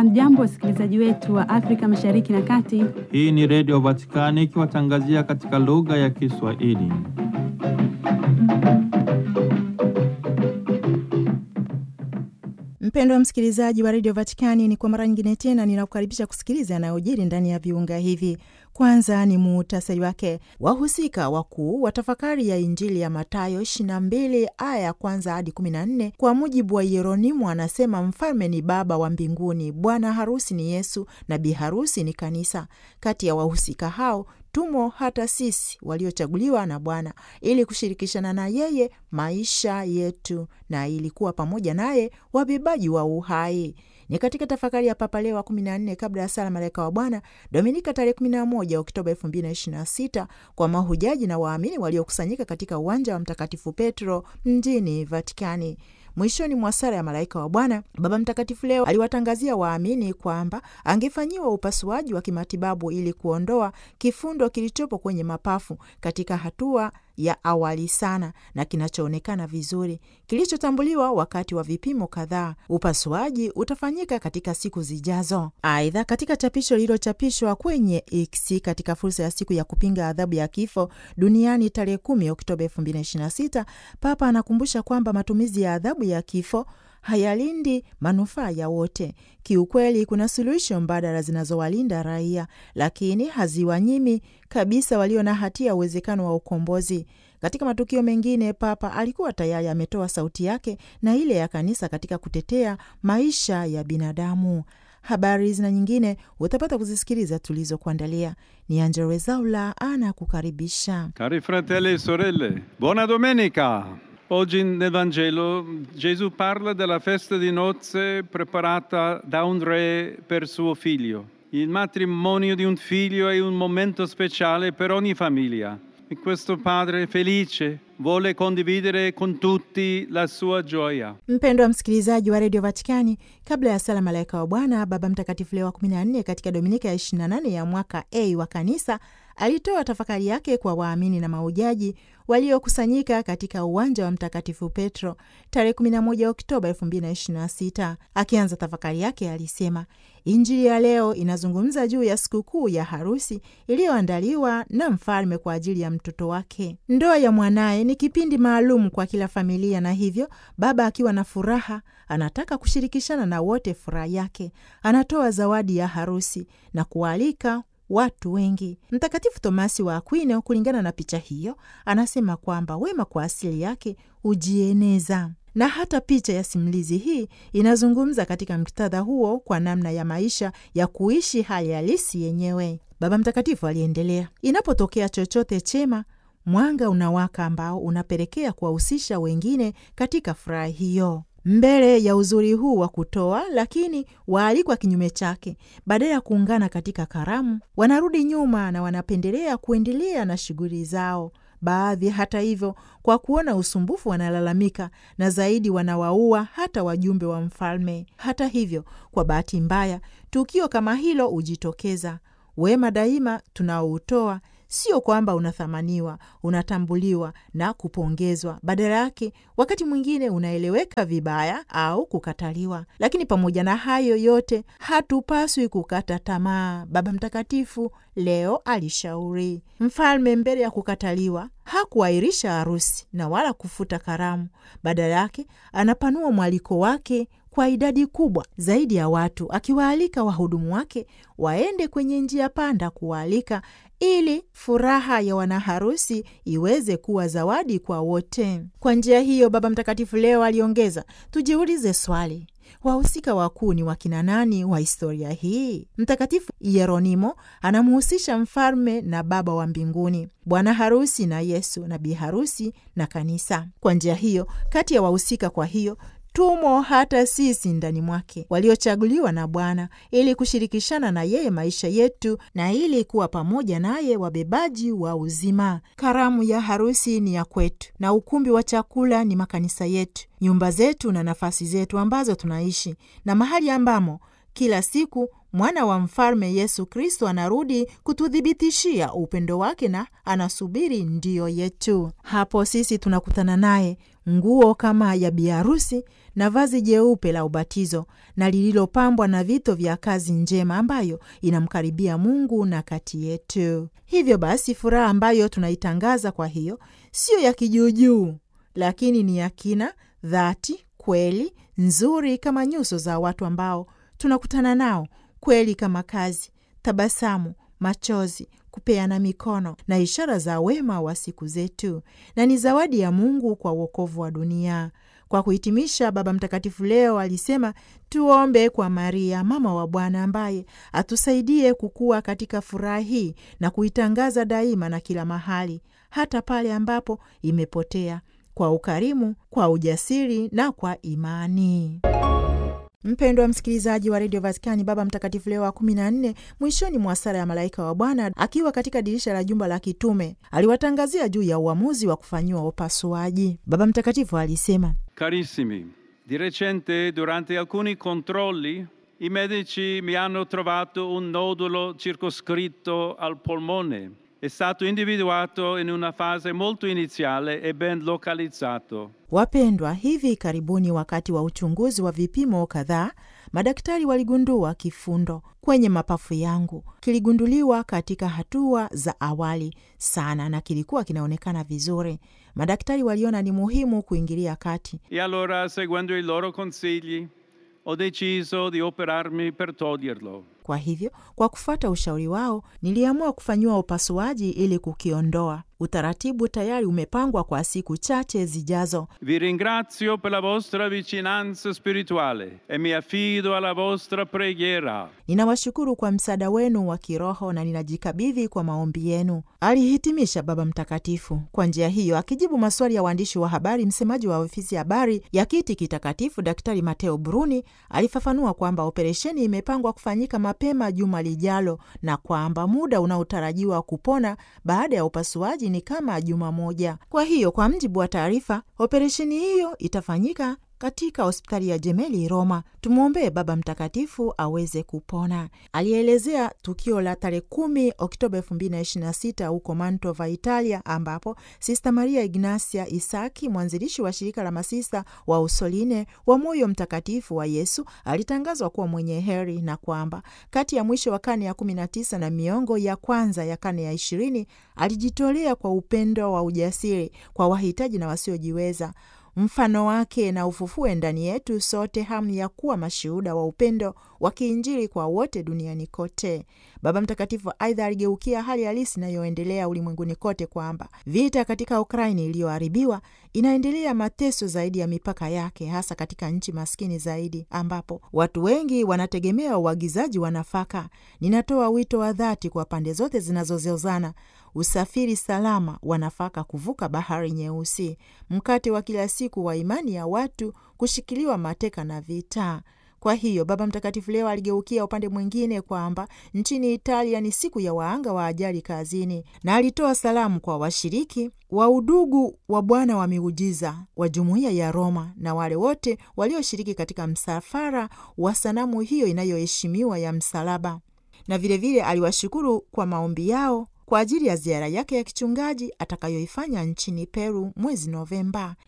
Hamjambo, wasikilizaji wetu wa Afrika Mashariki na Kati. Hii ni Redio Vatikani ikiwatangazia katika lugha ya Kiswahili. Mpendwa msikilizaji wa redio Vatikani, ni kwa mara nyingine tena ninakukaribisha kusikiliza yanayojiri ndani ya viunga hivi. Kwanza ni muhtasari wake. Wahusika wakuu wa tafakari ya Injili ya Matayo 22 aya ya kwanza hadi 14. Kwa mujibu wa Yeronimo, anasema mfalme ni Baba wa mbinguni, bwana harusi ni Yesu na bi harusi ni Kanisa. Kati ya wahusika hao tumo hata sisi waliochaguliwa na Bwana ili kushirikishana na yeye maisha yetu na ili kuwa pamoja naye wabebaji wa uhai. Ni katika tafakari ya Papa Leo wa 14 kabla ya sala Malaika wa Bwana, Dominika tarehe 11 Oktoba 2026 kwa mahujaji na waamini waliokusanyika katika uwanja wa Mtakatifu Petro mjini Vatikani. Mwishoni mwa sala ya Malaika wa Bwana, Baba Mtakatifu leo aliwatangazia waamini kwamba angefanyiwa upasuaji wa kimatibabu ili kuondoa kifundo kilichopo kwenye mapafu katika hatua ya awali sana na kinachoonekana vizuri kilichotambuliwa wakati wa vipimo kadhaa. Upasuaji utafanyika katika siku zijazo. Aidha, katika chapisho lililochapishwa kwenye X katika fursa ya siku ya kupinga adhabu ya kifo duniani tarehe 10 Oktoba 2026, Papa anakumbusha kwamba matumizi ya adhabu ya kifo hayalindi manufaa ya wote. Kiukweli, kuna suluhisho mbadala zinazowalinda raia, lakini haziwanyimi kabisa walio na hatia uwezekano wa ukombozi. Katika matukio mengine, Papa alikuwa tayari ametoa sauti yake na ile ya kanisa katika kutetea maisha ya binadamu. Habari zina nyingine utapata kuzisikiliza tulizokuandalia. Ni Angelo Wezaula anakukaribisha. Cari fratelli e sorelle, buona domenica! Oggi nel Vangelo Gesù parla della festa di nozze preparata da un re per suo figlio. Il matrimonio di un figlio è un momento speciale per ogni famiglia e questo padre felice vuole condividere con tutti la sua gioia. Mpendwa msikilizaji wa redio Vatikani, kabla ya sala Malaika wa Bwana, Baba Mtakatifu Leo wa 14 katika Dominika ya 28 ya mwaka A wa Kanisa alitoa tafakari yake kwa waamini na maujaji waliokusanyika katika uwanja wa Mtakatifu Petro tarehe 11 Oktoba 2026. Akianza tafakari yake alisema, Injili ya leo inazungumza juu ya sikukuu ya harusi iliyoandaliwa na mfalme kwa ajili ya mtoto wake. Ndoa ya mwanaye ni kipindi maalum kwa kila familia, na hivyo baba akiwa na furaha anataka kushirikishana na wote furaha yake. Anatoa zawadi ya harusi na kualika watu wengi. Mtakatifu Tomasi wa Akwino, kulingana na picha hiyo, anasema kwamba wema kwa asili yake hujieneza na hata picha ya simulizi hii inazungumza katika muktadha huo kwa namna ya maisha ya kuishi hali halisi yenyewe. Baba Mtakatifu aliendelea, inapotokea chochote chema, mwanga unawaka ambao unapelekea kuwahusisha wengine katika furaha hiyo. Mbele ya uzuri huu wa kutoa, lakini waalikwa kinyume chake, badala ya kuungana katika karamu, wanarudi nyuma na wanapendelea kuendelea na shughuli zao. Baadhi hata hivyo, kwa kuona usumbufu, wanalalamika na zaidi wanawaua hata wajumbe wa mfalme. Hata hivyo, kwa bahati mbaya, tukio kama hilo hujitokeza. Wema daima tunaoutoa sio kwamba unathamaniwa, unatambuliwa na kupongezwa. Badala yake, wakati mwingine unaeleweka vibaya au kukataliwa. Lakini pamoja na hayo yote, hatupaswi kukata tamaa. Baba Mtakatifu leo alishauri mfalme, mbele ya kukataliwa, hakuahirisha harusi na wala kufuta karamu. Badala yake, anapanua mwaliko wake kwa idadi kubwa zaidi ya watu, akiwaalika wahudumu wake waende kwenye njia panda kuwaalika ili furaha ya wanaharusi iweze kuwa zawadi kwa wote. Kwa njia hiyo, Baba Mtakatifu leo aliongeza, tujiulize swali wahusika wakuu ni wakina nani wa historia hii? Mtakatifu Yeronimo anamhusisha mfalme na Baba wa mbinguni, bwana harusi na Yesu, na bi harusi na Kanisa. Kwa njia hiyo, kati ya wahusika, kwa hiyo tumo hata sisi ndani mwake waliochaguliwa na Bwana ili kushirikishana na yeye maisha yetu na ili kuwa pamoja naye wabebaji wa uzima. Karamu ya harusi ni ya kwetu na ukumbi wa chakula ni makanisa yetu, nyumba zetu na nafasi zetu ambazo tunaishi na mahali ambamo kila siku mwana wa mfalme Yesu Kristo anarudi kututhibitishia upendo wake na anasubiri ndiyo yetu. Hapo sisi tunakutana naye nguo kama ya biharusi na vazi jeupe la ubatizo na lililopambwa na vito vya kazi njema ambayo inamkaribia Mungu na kati yetu. Hivyo basi, furaha ambayo tunaitangaza kwa hiyo siyo ya kijuujuu, lakini ni ya kina, dhati, kweli, nzuri kama nyuso za watu ambao tunakutana nao, kweli kama kazi, tabasamu, machozi kupeana mikono na ishara za wema wa siku zetu, na ni zawadi ya Mungu kwa uokovu wa dunia. Kwa kuhitimisha, Baba Mtakatifu leo alisema tuombe kwa Maria mama wa Bwana ambaye atusaidie kukua katika furaha hii na kuitangaza daima na kila mahali, hata pale ambapo imepotea, kwa ukarimu, kwa ujasiri na kwa imani. Mpendwa msikilizaji wa redio Vatikani, Baba Mtakatifu Leo wa kumi na nne, mwishoni mwa sala ya malaika wa Bwana, akiwa katika dirisha la jumba la kitume, aliwatangazia juu ya uamuzi wa kufanyiwa upasuaji. Baba Mtakatifu alisema: Carissimi, di recente durante alcuni controlli i medici mi hanno trovato un nodulo circoscritto al polmone. È stato individuato in una fase molto iniziale e ben localizzato. Wapendwa, hivi karibuni, wakati wa uchunguzi wa vipimo kadhaa, madaktari waligundua kifundo kwenye mapafu yangu. Kiligunduliwa katika hatua za awali sana na kilikuwa kinaonekana vizuri. Madaktari waliona ni muhimu kuingilia kati. E allora, seguendo i loro consigli, ho deciso di operarmi per toglierlo. Kwa hivyo, kwa kufuata ushauri wao, niliamua kufanyiwa upasuaji ili kukiondoa. Utaratibu tayari umepangwa kwa siku chache zijazo. Vi ringrazio per la vostra vicinanza spirituale e mi affido alla vostra preghiera. Ninawashukuru kwa msaada wenu wa kiroho na ninajikabidhi kwa maombi yenu, alihitimisha Baba Mtakatifu. Kwa njia hiyo, akijibu maswali ya waandishi wa habari, msemaji wa ofisi ya habari ya kiti kitakatifu Daktari Mateo Bruni alifafanua kwamba operesheni imepangwa kufanyika mapema juma lijalo na kwamba muda unaotarajiwa kupona baada ya upasuaji ni kama juma moja. Kwa hiyo, kwa mjibu wa taarifa, operesheni hiyo itafanyika katika hospitali ya Jemeli Roma. Tumwombee Baba Mtakatifu aweze kupona. Alielezea tukio la tarehe kumi Oktoba elfu mbili na ishirini na sita huko Mantova, Italia, ambapo Sista Maria Ignasia Isaki, mwanzilishi wa shirika la masista wa Usoline wa Moyo Mtakatifu wa Yesu, alitangazwa kuwa mwenye heri na kwamba kati ya mwisho wa karne ya kumi na tisa na miongo ya kwanza ya karne ya ishirini alijitolea kwa upendo wa ujasiri kwa wahitaji na wasiojiweza mfano wake na ufufue ndani yetu sote hamu ya kuwa mashuhuda wa upendo wa kiinjili kwa wote duniani kote. Baba Mtakatifu aidha aligeukia hali halisi inayoendelea ulimwenguni kote, kwamba vita katika Ukraini iliyoharibiwa inaendelea mateso zaidi ya mipaka yake, hasa katika nchi maskini zaidi ambapo watu wengi wanategemea uagizaji wa nafaka. Ninatoa wito wa dhati kwa pande zote zinazozozana usafiri salama wa nafaka kuvuka bahari Nyeusi, mkate wa kila siku wa imani ya watu kushikiliwa mateka na vita. Kwa hiyo Baba Mtakatifu leo aligeukia upande mwingine kwamba nchini Italia ni siku ya waanga wa ajali kazini, na alitoa salamu kwa washiriki wa udugu wa Bwana wa miujiza wa jumuiya ya Roma na wale wote walioshiriki katika msafara wa sanamu hiyo inayoheshimiwa ya msalaba, na vilevile vile aliwashukuru kwa maombi yao kwa ajili ya ziara yake ya kichungaji atakayoifanya nchini Peru mwezi Novemba.